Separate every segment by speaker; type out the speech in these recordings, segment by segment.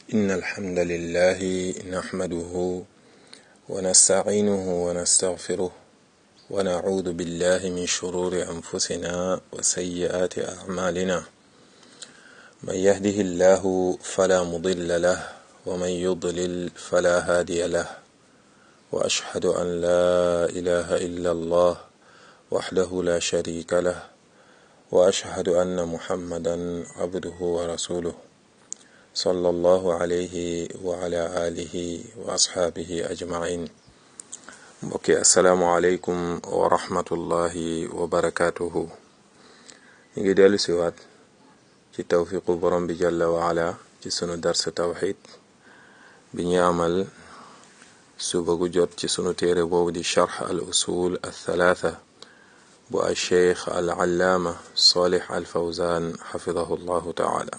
Speaker 1: إن الحمد لله نحمده ونستعينه ونستغفره ونعوذ بالله من شرور أنفسنا وسيئات أعمالنا من يهده الله فلا مضل له ومن يضلل فلا هادي له وأشهد أن لا إله إلا الله وحده لا شريك له وأشهد أن محمدا عبده ورسوله صلى الله عليه وعلى آله وأصحابه أجمعين mbokki asalaamualeykum wa rahmatullahi wa barakaatuhu ñu ngi dellu siwaat ci tawfiqu borom bi jalla wa ala ci sunu darsa tawxid bi ñu amal suba gu jot ci sunu téere boobu di charx al usul al thalaatha bu al cheikh al allaama salih al fawzan xafidahu llahu taala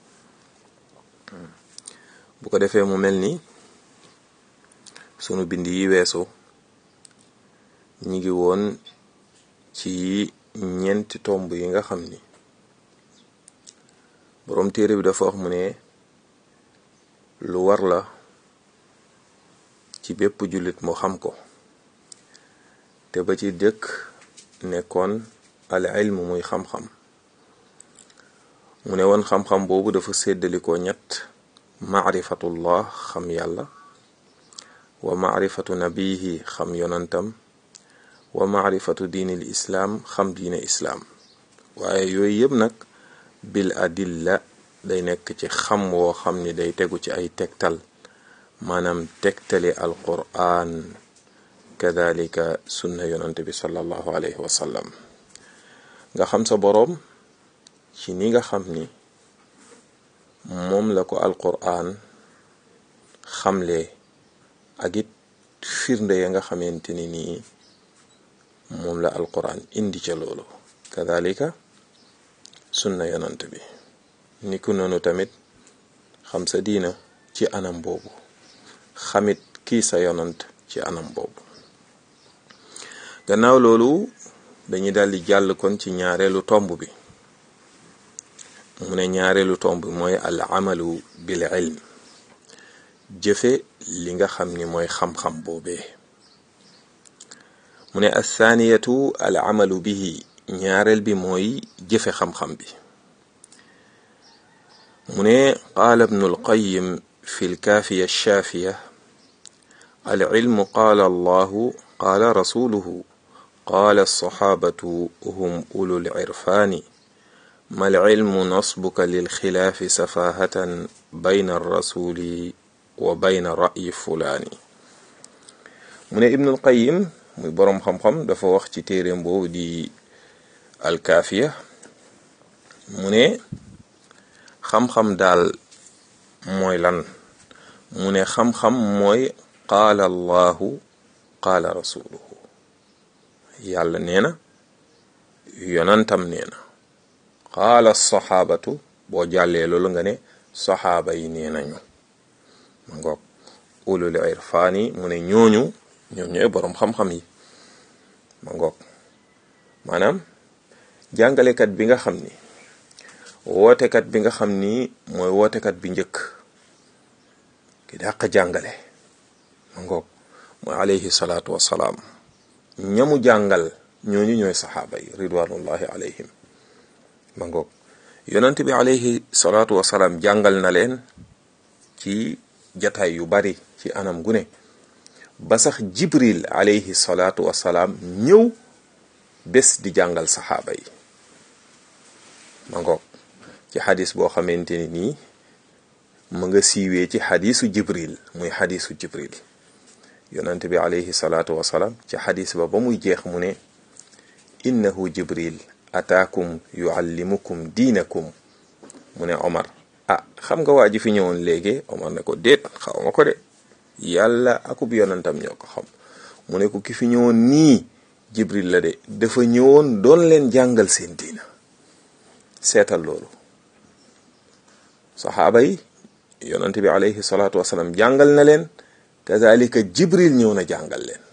Speaker 1: bu ko defee mu mel ni sunu bind yi weesu ñi ngi woon ci ñeenti tomb yi nga xam ni boroom téere bi dafa wax mu ne lu war la ci bépp jullit mu xam ko te ba ci dëkk nekkoon al ilm muy xam-xam mu ne woon xam-xam boobu dafa séddalikoo ñett maarifatullah xam yàlla wa maarifatu nabihi xam yonantam wa maarifatu diinil islaam xam diine islaam waaye yooyu yëpp nag bil adilla day nekk ci xam woo xam ni day tegu ci ay tegtal maanaam tegtali alqur'an kadalika sunna yonante bi sallallahu alayhi wa sallam nga xam sa boroom ci ni nga xam ni moom la ko alqur'an xamle ak it firnde ya nga xamante ni nii moom la alquran indi ca loolu kadalika sunna yonant bi ni ku noonu tamit xam sa diina ci anam boobu xamit kii sa yonant ci anam boobu gannaaw loolu dañuy daldi jàll kon ci ñaareelu tomb bi mu ne ñaareelu tomb bi mooy al amalu bil ilm jëfe li nga xam ni mooy xam-xam boobee mu ne athaniyatu al amalu bihi ñaareel bi mooy jëfe xam-xam bi mu ne qaala ibnu alqayim fi lkaafiya alshaafiya alcilmu qaala allahu qaala rasuluhu qaala alsaxaabatu hum ulu lcirfaani ma alcilmu nasbuka lilxilaafi safahatan bayna alrasuli wa bayna ra'yi fulaani mu ne ibnu alqayim muy boroom xam-xam dafa wax ci téeréem boobu di alkaafiya mu ne xam-xam daal mooy lan mu ne xam-xam mooy qaala allahu qaala rasuluhu yàlla nee na yonantam nee na qaala saxaabatu boo jàllee loolu nga ne saxaaba yi nee nañu ma ngoog ulul irfaani mu ne ñooñu ñoom ñooy boroom xam-xam yi ma ngoog maanaam jàngalekat bi nga xam ni wootekat bi nga xam ni mooy wootekat bi njëkk ki dàq jàngale ma ngoog mooy alayhi salaatu wassalaam ñamu jàngal ñooñu ñooy saxaaba yi ridwanullahi alayhim ma ngoog yonent bi alayhi salaatu wassalaam jàngal na leen ci jataay yu bari ci anam gu ne ba sax jibril alayhi salaatu wasalaam ñëw bés di jàngal saxaaba yi ma ngoog ci xadis boo xamante ni nii ma nga siiwee ci xadisu jibril muy xadisu jibril yonante bi alayhi salaatu wasalaam ci xadis ba ba muy jeex mu ne innahu jibril ataakum yuallimukum diinakum mu ne omar ah xam nga waa ji fi ñëwoon léegi omar ne ko déet xaw ma ko de yàlla akub yonantam ñoo ko xam mu ne ko ki fi ñëwoon nii jibril la de dafa ñëwoon doon leen jàngal seen diina seetal loolu saxaaba yi yonante bi alayhi salaatu wasalaam jàngal na leen kazalika jibril ñëw na jàngal leen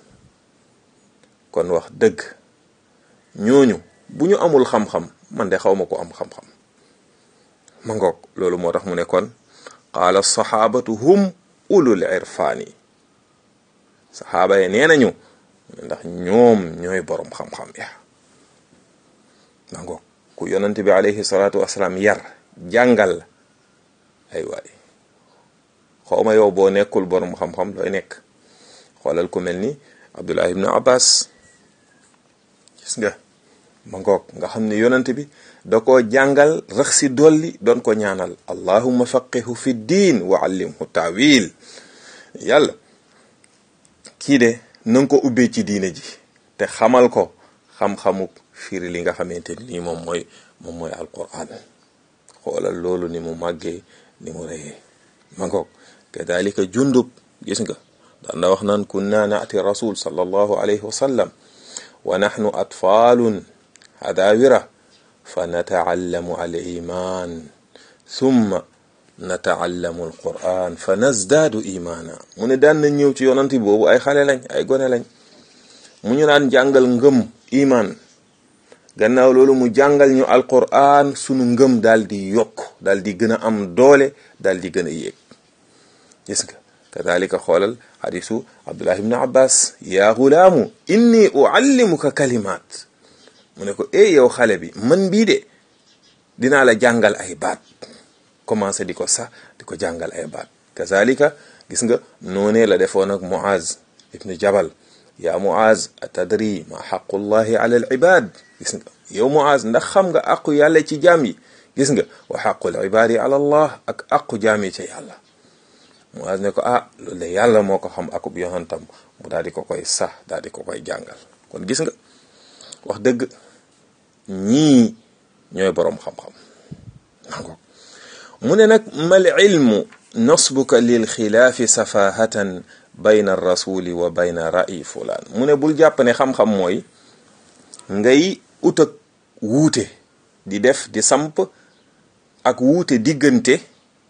Speaker 1: kon wax dëgg ñooñu bu ñu amul xam-xam man de xaw ma ko am xam-xam ma ngoog loolu moo tax mu ne kon qaala saxaabatu hum ulul irfaani saxaaba yi nee nañu ndax ñoom ñooy boroom xam-xam ya nango ku yonent bi alayhi salaatu wasalaam yar jàngal ay waay xawma yow boo nekkul boroom xam-xam looy nekk xoolal ku mel ni abdullah ibnu abbas gis nga ma ngoog nga xam ne yonent bi da koo jàngal rax si dolli doon ko ñaanal allahumma faqihu fi diin wa allimhu taawil yàlla kii de na nga ko ubbee ci diine ji te xamal ko xam-xamuk firi li nga xamante ni lii moom mooy moom mooy alquran xoolal loolu ni mu màggee ni mu reyee ma ngoog kadalika jundub gis nga daan na wax naan kunna naati rasul sallallahu alayhi wa sallam wa nahnu atfaalun hadawira fa nataallamu al iman thumma nataallamu al quran fa nazdaadu imaana mu ne daan na ñëw ci yonanti boobu ay xale lañ ay gone lañ mu ñu daan jàngal ngëm iman gannaaw loolu mu jàngal ñu alquran sunu ngëm daal di yokk daal di gën a am doole daal di gën a yéeg gis nga kadalika xoolal xadisu abdullah ibn abbas yaa gulaamu inni uallimuka kalimat mu ne ko e yow xale bi man bii de dinaa la jàngal ay baat commencé di ko sax di ko jàngal ay baat kazalika gis nga noonee la defoon ak muaz ibnu jabal yaa muaz atadri ma xaqullahi ala al ibad gis nga yow muaz ndax xam nga aqu yàlla ci jaam yi gis nga wa xaqul ibaadi ala allah ak aqu jaam yi ca yàlla muaz ne ko ah loolu de yàlla moo ko xam akub yonantam mu daal di ko koy sax daal di ko koy jàngal kon gis nga wax dëgg ñii ñooy boroom xam-xam nango mu ne nag mal ilmu nasbuka lil xilaafi safahatan bayna rasuli wa bayna ra'i fulaan mu ne bul jàpp ne xam-xam mooy ngay ut ak wuute di def di samp ak wuute diggante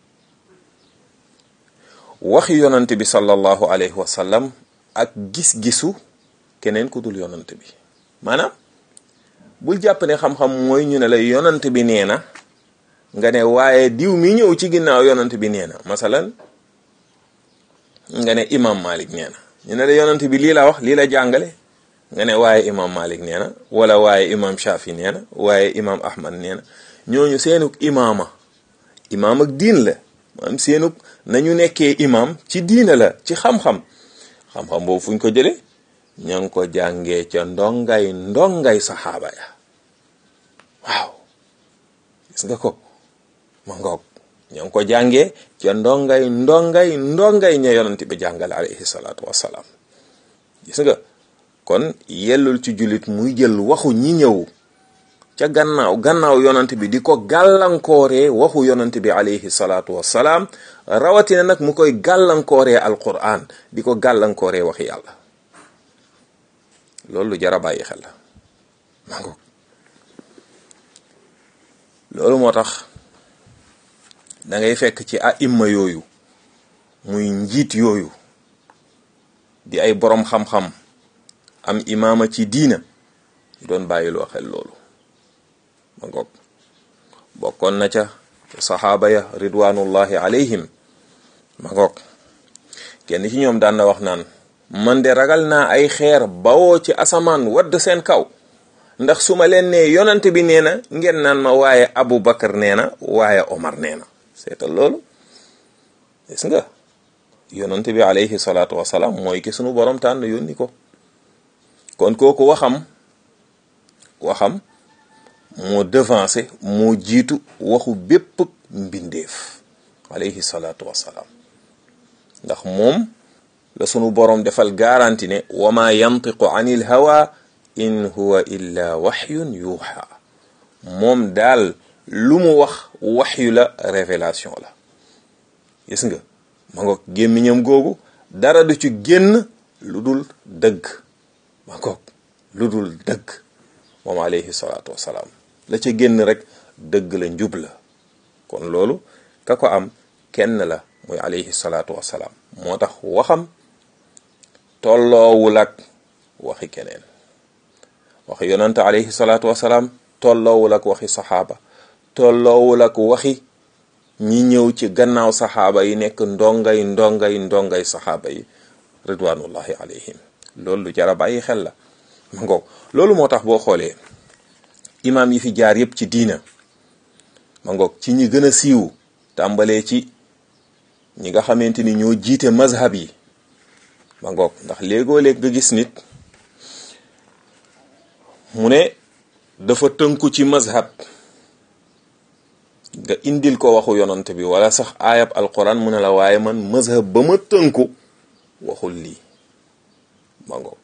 Speaker 1: waxi yonante bi sallallahu alayhi wa sallam ak gis-gisu keneen ku dul yonante bi maanaam bul jàpp ne xam-xam mooy ñu ne la yonante bi nee na nga ne waaye diw mi ñëw ci ginnaaw yonante bi nee na masalan nga ne imam malik nee na ñu ne la yonante bi lii la wax lii la jàngale nga ne waaye imam malik nee na wala waaye imam shafi nee na waaye imam ahmad nee na ñooñu seenuk imaama imaam ak diin la maanaam seenuk nañu nekkee imam ci diina la ci xam-xam xam-xam boobu fuñ ko jële ña ngi ko jàngee ca ndongay ndongay saxaaba ya waaw gis nga ko ma ngoog ña ngi ko jàngee ca ndongay ndongay ndongay ña yonante bi jàngale alayhi salaatu wassalaam gis nga kon yellul ci jullit muy jël waxu ñi ñëw ca gannaaw gannaaw yonante bi di ko gàllankooree waxu yonante bi alayhi salaatu wassalaam rawatina nag mu koy gàllankooree alquran di ko gàllankooree waxi yàlla loolu lu jar a bàyyi xel la mango loolu moo tax da ngay fekk ci aimma yooyu muy njiit yooyu di ay boroom xam-xam am imaama ci diina ñu doon bàyyiloo xel loolu ma ngoog bokkoon na ca saxaaba ya ridwanullahi alayhim ma ngoog kenn ci ñoom daan na wax naan man de ragal naa ay xeer bawoo ci asamaan wadd seen kaw ndax su ma leen nee yonante bi nee na ngeen naan ma waaye Abu Bakar nee na waaye Omar nee na seetal loolu gis nga yonante bi alayhi salaatu wasalaam mooy ki sunu borom tànn yónni ko kon kooku waxam waxam moo devancé moo jiitu waxu bépp mbindeef alayhi salaatu wasalaam ndax moom la sunu boroom defal garanti ne wa ma yantiqu anil hawa in huwa illa waxyun yuuxa moom daal lu mu wax waxyu la révélation la gis nga ma ngoog gémmiñam googu dara du ci génn lu dul dëgg ma ngoog lu dul dëgg moom alayhi salaatu wasalaam la ca génn rek dëgg la njub la kon loolu ka ko am kenn la muy alayhi salaatu wasalaam moo tax waxam tolloowul ak waxi keneen waxi yonante alayhi salaatu wasalaam tolloowul ak waxi saxaaba tolloowul ak waxi ñi ñëw ci gannaaw saxaaba yi nekk ndongay ndongay ndongay saxaaba yi ridwanullahi alayhim loolu lu jara bàyyi xel la ma ngoog loolu moo tax boo xoolee imaam yi fi jaar yépp ci diina ma ngoog ci ñi gën a siiw tàmbalee ci ñi nga xamante ni ñoo jiite mazhab yi ma ngoog ndax léegoo léeg nga gis nit mu ne dafa tënku ci mazhab nga indil ko waxu yonant bi wala sax aayab alquran mu ne la waaye man mazhab ba ma tënku waxul lii ma ngoog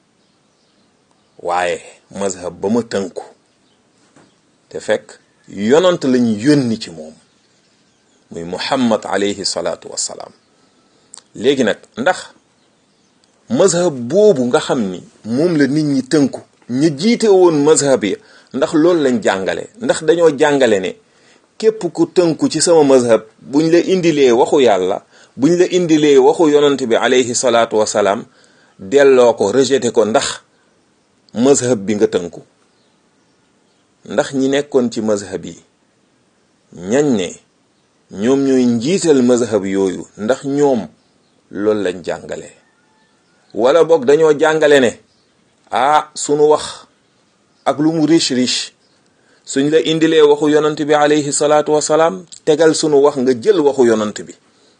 Speaker 1: waaye mazhab ba ma tënku te fekk yonant lañu yónni ci moom muy muhammad alayhi salaatu wassalaam léegi nag ndax mazhab boobu nga xam ni moom la nit ñi tënku ñu jiite woon mazhab yi ndax loolu lañ jàngale ndax dañoo jàngale ne képp ku tënku ci sama mazhab buñ la indilee waxu yàlla buñ la indilee waxu yonant bi alayhi salaatu wassalaam delloo ko rejeté ko ndax mazhab bi nga tënku ndax ñi nekkoon ci mazhab yi ñañ ne ñoom ñooy njiital mazhab yooyu ndax ñoom loolu lañ jàngale wala boog dañoo jàngale ne ah sunu wax ak lu mu riche riche suñ la indilee waxu yonant bi alayhi salaatu wasalaam tegal sunu wax nga jël waxu yonant bi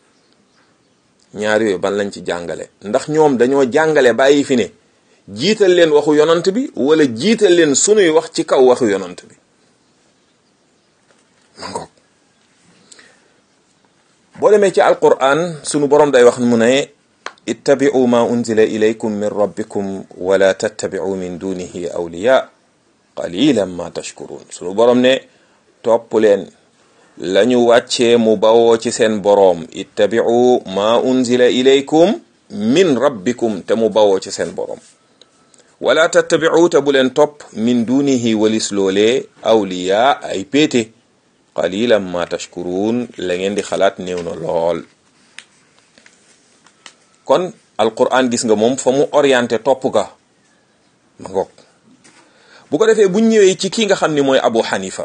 Speaker 1: ñaar yooyu ban lañ ci jàngale ndax ñoom dañoo jàngale bàyyi fi ne jiital leen waxu yonant bi wala jiital leen sunuy wax ci kaw waxu yonant bi ma ngoog boo demee ci alquran sunu borom day wax mu ne ittabi'u ma unzila ilaykum min rabbikum wala tattabi'u min dunihi awliya qalilan ma tashkurun sunu borom ne topp leen lañu wàccee mu bawoo ci seen boroom ittabi'u ma unzila ilaykum min rabbikum te mu bawoo ci seen boroom wala tattabi'u te bu leen topp min dunihi walis loolee awliya ay péete qalilan ma tashkurun la ngeen di xalaat néew na lool kon alquran gis nga moom fa mu orienté topp ga ma ngoog bu ko defee buñ ñëwee ci ki nga xam ni mooy abu xanifa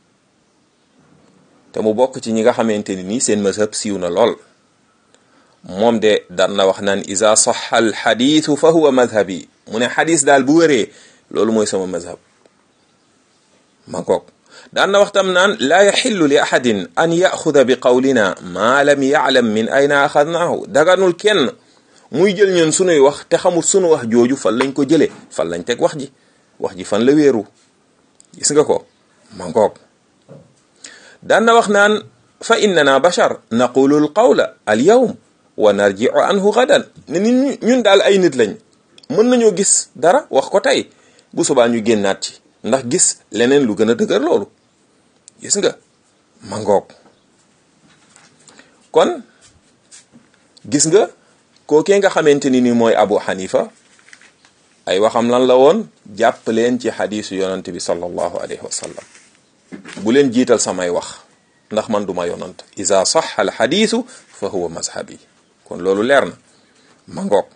Speaker 1: te mu bokk ci ñi nga xamante ni nii seen mazhab siiw na lool moom de daan na wax naan isa saxa al xadiisu fa huwa madhabi mu ne xadis daal bu wéree loolu mooy sama mazhab ma ngoog daan na waxtam naan laa yaxillu li ahadin an yaxuda bi qawlina maa lam yaclam min ayna axadnaahu daganul kenn muy jël ñun sunuy wax te xamul sunu wax jooju fan lañ ko jëlee fan lañ teg wax ji wax ji fan la wéeru gis nga ko ma ngoog daan na wax naan fa innana bashar naqulu al qawla al yawm wa narji'u anhu gadan ne nit ñun daal ay nit lañ mën nañoo gis dara wax ko tey bu subaa ñu génnaat ci ndax gis leneen lu gën a dëgër loolu gis nga ma ngoog kon gis nga kookee nga xamante ni ni mooy abu xanifa ay waxam lan la woon jàpp leen ci xadiisu yonant bi sallallahu alayhi wa sallam bu leen jiital samay wax ndax man duma yonant isa sax al xadiisu fa huwa mazhabi kon loolu leer na ma ngoog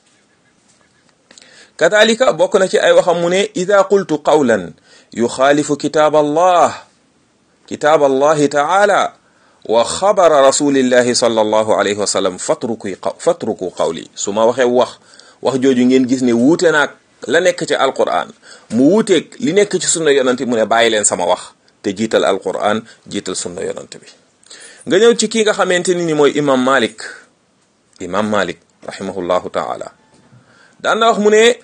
Speaker 1: kadalika bokk na ci ay waxam mu ne ida qultu qawlan yuxaalifu kitaab allah kitaab allahi taala wa xabara rasulillahi sallallahu alayhi wa sallam fatruku fatruku qawli su ma waxee wax wax jooju ngeen gis ne wuute naag la nekk ci alquran mu wuuteeg li nekk ci sunna yonante mu ne bàyyi leen sama wax te jiital alquran jiital sunna yonante bi nga ñëw ci kii nga xamante ni ni mooy imam malik imam malik rahimahullahu taala daan na wax mu ne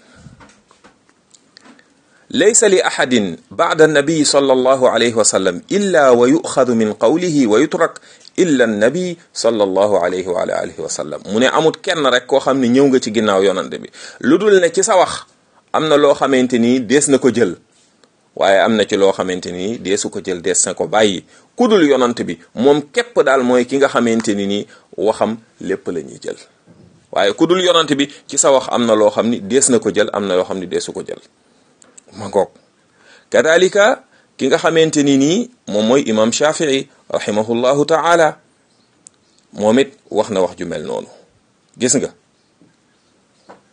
Speaker 1: laysa li ahadin ba'da annabi sallallahu alayhi wa sallam illa wa yu'xadu min qawlihi wa yutrak illa annabi sallallahu alayhi wa alihi wa sallam mu ne amut kenn rek koo xam ne ñëw nga ci ginnaaw yonante bi lu dul ne ci sa wax am na loo xamante ni dees na ko jël waaye am na ci loo xamante ni deesu ko jël dees na ko bàyyi ku dul yonante bi moom képp daal mooy ki nga xamante ni ni waxam lépp la ñuy jël waaye ku dul yonante bi ci sa wax am na loo xam ni dees na ko jël am na loo xam ni deesu ko jël ma ngoog kadalika ki nga xamante ni nii moom mooy imam shafii rahimahullahu taala moom it wax na wax ju mel noonu gis nga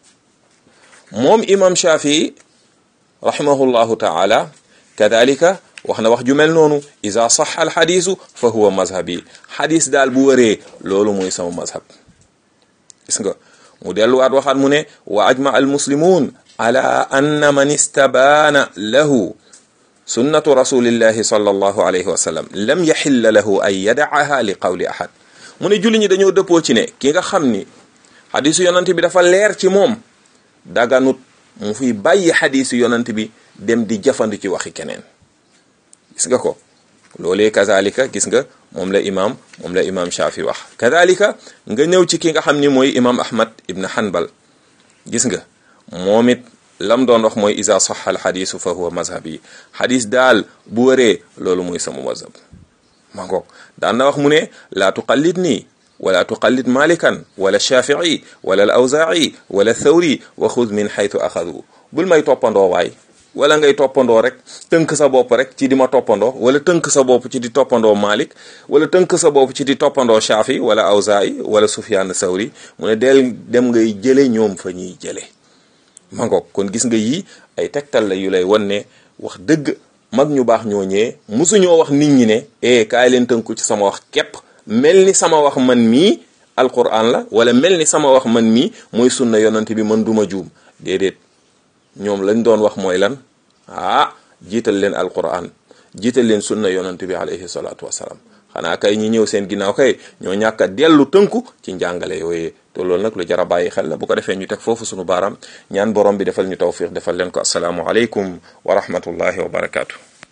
Speaker 1: moom imam shafii rahimahullahu taala kadalika wax na wax ju mel noonu isa sax al xadiisu fa huwa mazhabi xadis daal bu wëree loolu mooy sama mazhab gis nga mu delluwaat waxaat mu ne wa ajma al muslimun ala anna man istabaana lahu sunnatu rasulillahi sallallahu alayhi wa sallam lam yaxilla lahu an yadaaha li qawli ahad mu ne julli ñi dañoo dëppoo ci ne ki nga xam ni xadisu yonante bi dafa leer ci moom daganut mu fiy bàyyi xadisu yonante bi dem di jafandu ci waxi keneen gis nga ko loolee kazalika gis nga moom la imam moom la imam Shafi wax kazalika nga ñëw ci ki nga xam ni mooy imam Ahmad ibn Hanbal gis nga moom it lam doon wax mooy isa sax al xadisu fa huwa mazhabi xadis daal bu wëree loolu mooy sama mazhab ma ngoog daan na wax mu ne laa tuqallid nii wala tuqallid malikan wala shafii wala al awzaa'i wala thawri wa xud min xaytu axadu bul may toppandoo waay wala ngay toppandoo rek tënk sa bopp rek ci di ma toppandoo wala tënk sa bopp ci di toppandoo Malik wala tënk sa bopp ci di toppandoo Shafi wala Awzaa'i wala Sufyaan Sawri mu ne del dem ngay jële ñoom fa ñuy jële ma ngoog kon gis nga yii ay tegtal la yu lay wan ne wax dëgg mag ñu baax ñooñee musuñoo wax nit ñi ne eh kaay leen tënku ci sama wax képp mel ni sama wax man mii alquran la wala mel ni sama wax man mii mooy sunna yonante bi man duma juum déedéet ñoom lañ doon wax mooy lan ah jiital leen alquran jiital leen sunna yonante bi alayhi salaatu wasalaam xanaa kay ñi ñëw seen ginnaaw kay ñoo ñàkk a dellu tënku ci njàngale yooyee te loolu nag lu jar a bàyyi xel la bu ko defee ñu teg foofu sunu baaraam ñaan borom bi defal ñu tawfiq defal leen ko asalaamu aleykum wa rahmatullahi wa barakaatu.